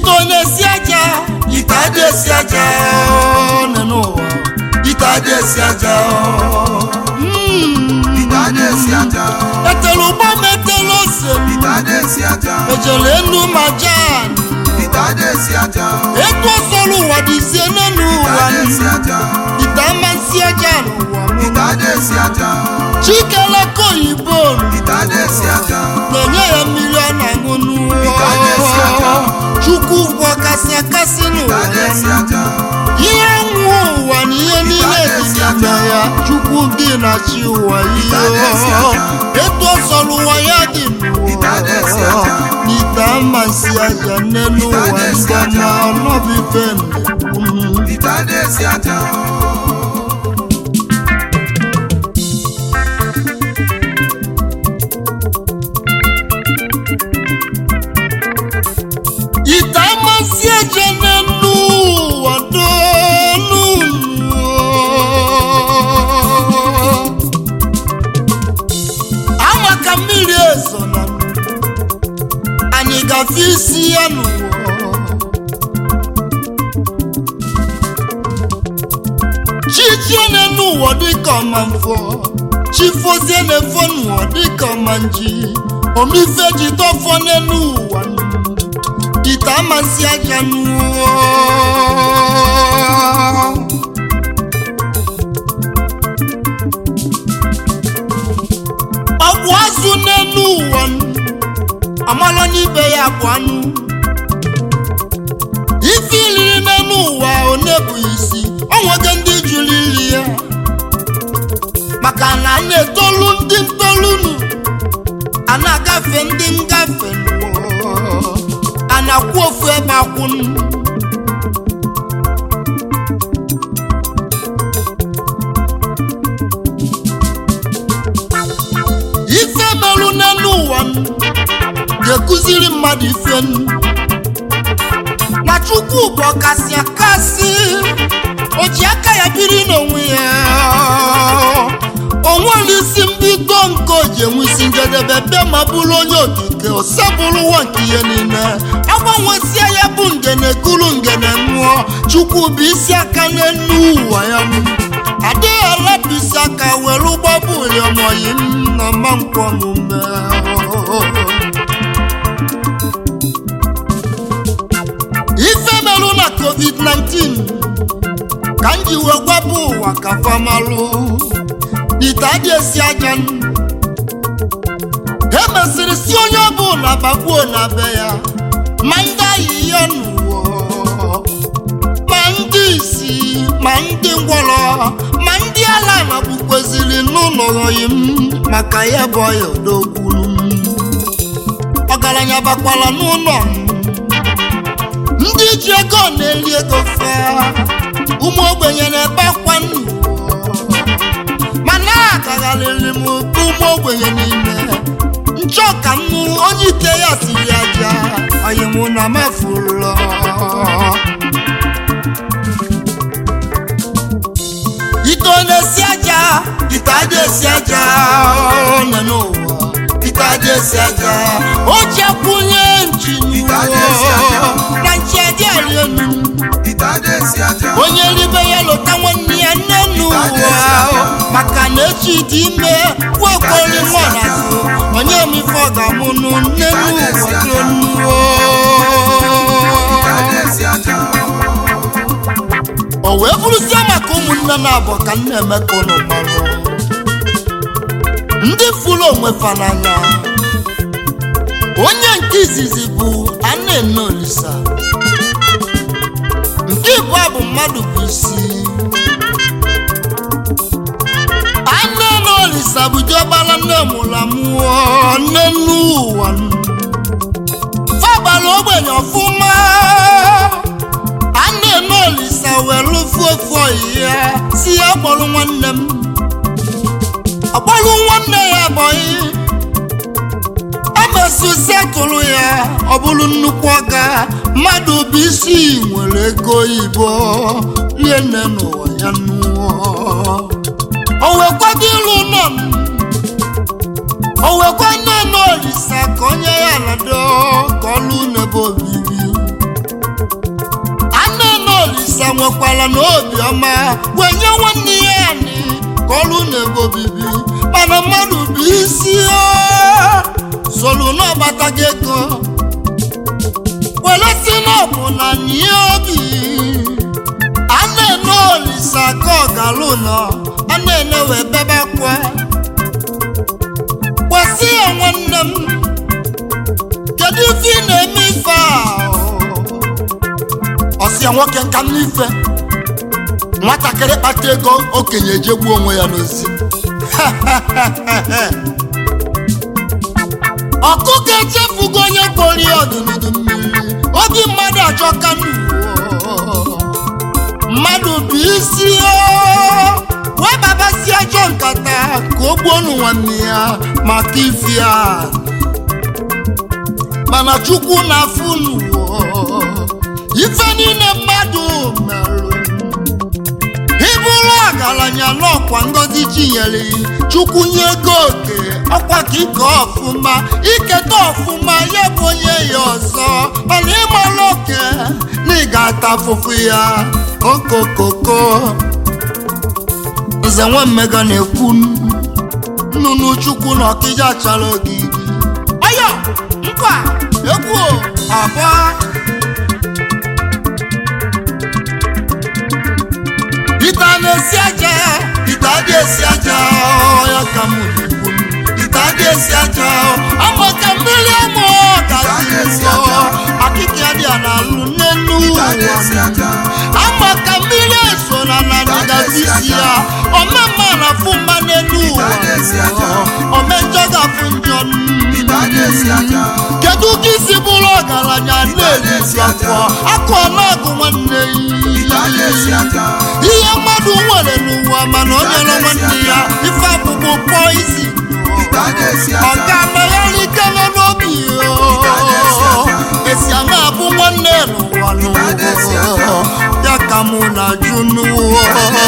ite ọ na-esi aja ite adị esi aja nọ n'ụwa ite adị esi aja Mm. ite adị esi aja etelu ụgbọ m etelu ose m ite adị esi aja ejele enu ma jan ite adị esi aja etu ọsọrọ ụwa dịzie n'elu ite ụwa adị esi aja ite amasị aja n'ụwa m ite adị esi aja chikeleka oyibo ite adị esi aja na-enye ya mmiri ọ na-aṅụ Ite adị esi aja. n'ụwa chukwu ụgwọ kasị akasị ite n'ụwa adị ya esi aja ihe nwụọ ụwa na ihe niile dị n'ime ya chukwu dị na chi ụwa Ite adị esi ihe aja. etu ọ sọrọ ụwa ya dị Ite adị esi n'ụwa aja. n'ite amasị aja n'elu Ite ụwa adị esi ndị aja. ọma ọnọbụ ife nnekwu ite adị esi aja ite amasị aja n'elu ụwa donu ama ka mmiri ezo na anyị gafe isi ya n'ụwa chichie n'elu ụwa dịka ọma mfọ chifozie na-efo n'ụwa dịka ọma nji omife ji tọfọ n'elu ụwa ite amasị aja n'ụwa ọgwụ azụ n'elu ụwa amala n'ibe ya bụ anụ ife iliri n'elu ụwa one bụ isi onwege ndị jụrụ iri ya maka na a na-etolu ndị ntolunu a na-agafe ndị ngafe n'ụwa a na-akwụ ofu ebe akwụnụ ife merụ n'elu ụwa m ga-ekụziri mmadụ ife m na chukwu bụ ọkasị akasị o ji aka ya biri n'onwe ya o nwere isi mbido nke o ji enwe isi njedebe bịa ma bụrụ onye okike osebụrụ ụwa nke ihe niile agbanwesie ya bụ ngene kuru ngene nwụọ chukwu bụ isi aka n'elu ụwa ya m adịghị arapụ isi aka were ụgbọbụ ụlọmọyi m na mmankwọ omume ife merụ na covid-19 ka m ji wee gwapụ ụwa ka famalụ ite adị esi aja m. e mesịrị si onye ọbụla bagbuo na be ya ma ndị ahịhịa n'ụwa ma ndị isi ma ndị ngwọrọ ma ndị ala na bụkweziri n'ụlọ oyi m maka ya bụ ọya odokwuru ọgaranya bakwara n'ụlọ m ndị ji ego na-eri ego fe ụmụ ogbenye na-ebe akwa nnu mana akagharịrị m ụmụ ogbenye niile nchọ ka m nụ onye ike ya siri aja anyị mụ na mefuru ite ọ na-esi aja ite adị esi aja nọ n'ụwa ite adị esi aja o jekwunye nchi Ite adị esi aja. na nchi adị arị elu ite adị esi aja onye ribe ya lụta nwanne ya nne n'ụwa maka na echi dị ime kwekwere nwa n'azụ onye mife ọ ga-amụ nụ nne n'ụwa tonuo ite adị esi aja o wee bụrụzie maka ụmụnne na-abụ ka nna emeka ụnụ marụ ndị fụrụ onwe fa n'anya onye nke izizi bụ Anene Olisa nke ịbụọ bụ mmadụ bụ isi Anene Olisa bụ diọkpara nne mụrụ amụọ nne nnu ụwa fabara ogbenye ọfụma Anene Olisa were ofu ofu oyi ya si ya kpọrọ nwanne m ọkpọrọ nwanne ya bọyị emesusi tụrụ ya ọ bụrụ nnukwu ọga mmadụ bụ isi nwere ego oyibo rie nne n'ụwa ya nụọ o wekwado ịlụ nọ m o wekwa Anene Olisa ka onye ya nado ka ọlụ n'ebe obibi nwekwara n'obi ọma wee nye nwanne ya anyị ka ọrụ na-ebe obibi mana mmadụ bụ isi o solu n'ọgbatago ego were si n'ọbụ na nye obi a na-ene olisa ka ọgalụ nọ a na-ene wee bebe akwa kwesị ya nwanne m kedu ife ị na-eme ife a ọsị ya nwoke nka m n'ife nwatakịrị kpata ego okenye ejegbuo onwe ya n'ozi ọkụkọ echefugo onye kpori ọdụdụ mmiri obi mmadụ achọka n'ụwa mmadụ bụ isi o wee babasi ajọ nkata ka o gbuo nụ nwanne ya maka ifi ya mana chukwu na-afụ n'ụwa ife niile mmadụ merụ ịbụrụ ọgaranya n'ọkwa ngozi chinyere chukwu nye ego oke ọkwa ka ike ọfụma iketa ọfụma ya bụ onye ya ọzọ mana ịmara oke na ị ga-ata afụfụ ya okokoko nze nwa mmega na-ekwu nnụnụ chukwu na ọkịja chara ogidi ọyọ nkwa egwu abụọ ite a na-esi aja ite adị esi aja ya ka m na-ekwu ite adị esi aja ama ka mmiri amụ gazi nsọ akịka dị a na-alụ n'elu ụwa ama ka mmiri eso na narị gazi isi ya omemma na afụ mma n'elu ụwa omejọ ga-afụ njọ kedu ka isi bụrụ ọgaranya na-erisi afọ akụ ọnụọgụ nwanne ya ihe mmadụ nwere n'ụwa mana o nyere nwanne ya ife akpụkpọ kpọọ isi ọ ga-amagharịkele n'obi esi aṅa abụ nwanne n'ụwa n'ụwa ya ka mụ na-ajụ n'ụwa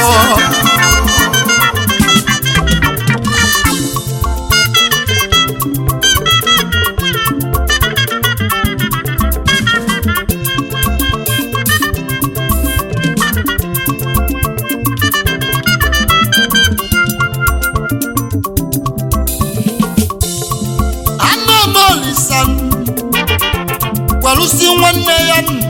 anamolisa gwalụsi nwanne ya nụ.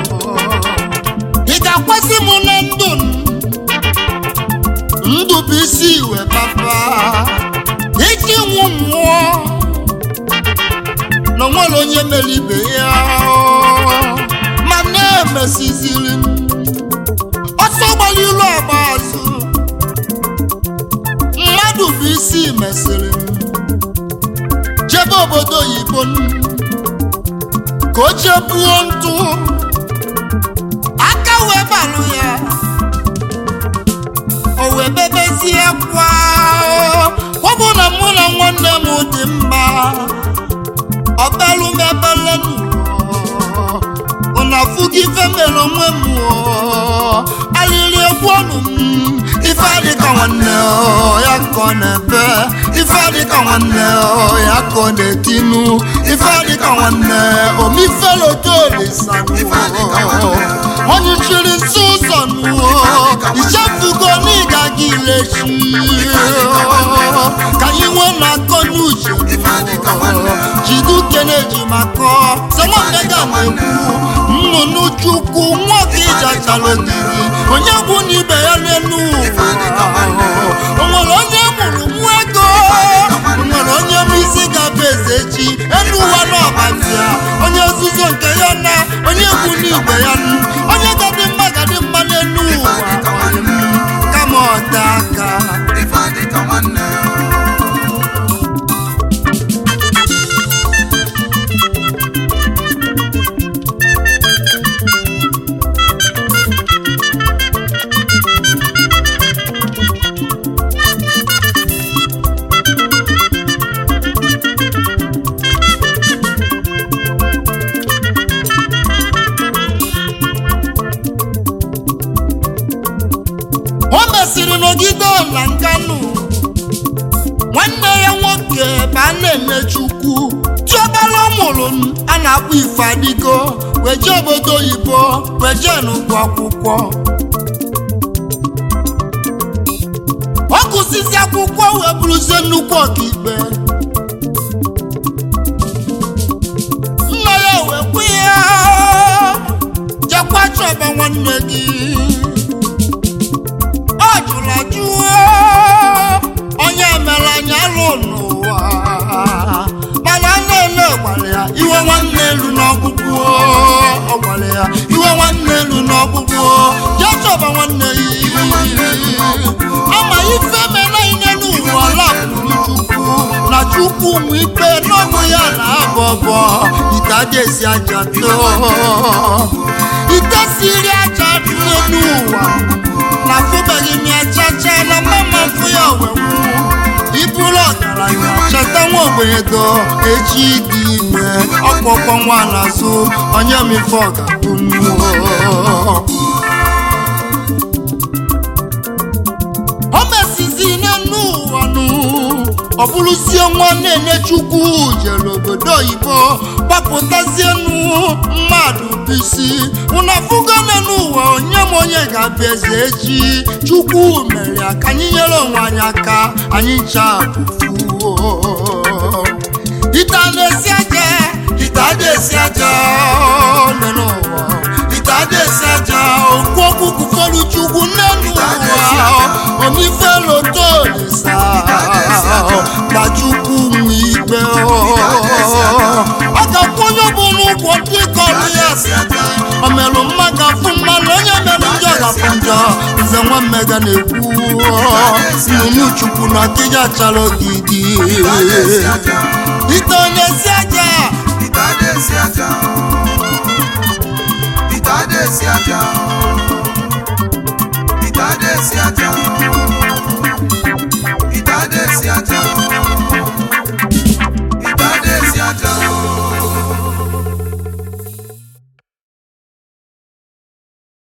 ị ga-akwasị m na ndụ m? ndụ bụ isi iwe papa iji nwụ mmụọ na onwere onye mere ibe ya ma na-emesiziri m ọsọ gbara ilu agba azụ mmadụ bụ isi mesịrị m jebe obodo oyibo n- ka o chebuo ntụ aka wee balụ ya o wee bebezie kwa ọ bụ na mụ na nwanne m dị mma ọbelụ m ebele ụna afụgo ife mere onwe m o. alịrị egwu ọnụ m ife adịka nwanne o, ya ka ọ na-ebe ife adịka nwanne o, ya ka ọ na-etinu ife adịka nwanne omifeleotolisa onye chiri nso ụzọ nuo ichefugo n'ịga gị lechi ka anyị nwee na-akọ n'uche jidu kene ji makọ semomega na-ekwu nnụnụ chukwu nwoke ịjachala ogiri onye bụ na ibe ya n'elu ụwa o nwere onye mụrụ nwa ego o nwere onye bụ isi gaba eze echi elu ụwa n'ọbazia onye nzuzo nke ya na onye bụ n'ibe ya nụ onye gadị mma gadị mma n'elu ụwa kama ọta aka o mesịrị n'ogide ọla nkanụ nwanne ya nwoke bụ a na-ene chukwu chiobala ọ mụrụ m a na-akpọ ife adịgo wee jee obodo oyibo wee jee n'ụgwọ akwụkwọ gụsizi akwụkwọ wee bụrụzie nnukwu ọkaikpe nna ya wee kwe ya jekwa chọba nwanne gị ọ jụrụ ajụ onye mere anya alụ n'ụwa mana nne gwara ya iwe nwanne elu n'ọgwụgwụ ọ gwara ya iwe nwanne elu n'ọgwụgwụ jee chọba nwanne ya ama ife mere ihe n'ụwa lapụrụ chukwu na chukwu nwe ikpe n'ọnụ ya na abọbọ ite adesi aja too ite siri aja too n'ụwa na afụbeghị m ya chacha na mama mfụ ya wenwu iburu ọgaranya cheta nwa ogbenye do echi dị ime ọkpọkpọ nwa n'azụ onye m ife ọ ga-abụ mmụọ o mesizi n'enu ụwa nụ ọ bụrụzie nwa nene chukwu jere obodo oyibo gbapụtazienu mmadụ bisi ụna fugo n'enu ụwa onye m onye ga-abịa eze echi chukwu mere ya ka anyị nyere onwe anyị aka anyị ncha fuo ite a na-esi aja ite a na-esi aja n'enu ụwa ite a na-esi aja okwu okwu kwufọrọ chukwu n'enu ụwa omifelotolisa ka chukwu nwe ikpe ọ ga-akwụ onye bụ n'ụgwọ ndị kọrọ ya o merụ mma ga-afụ mma na onye mere njọ ga-afụ njọ nze nwa mmega na-ekwu nnụnụ chukwu na akịja chara ogidi ite onye si aja ite adesi aja ite adesi aja ite adesi aja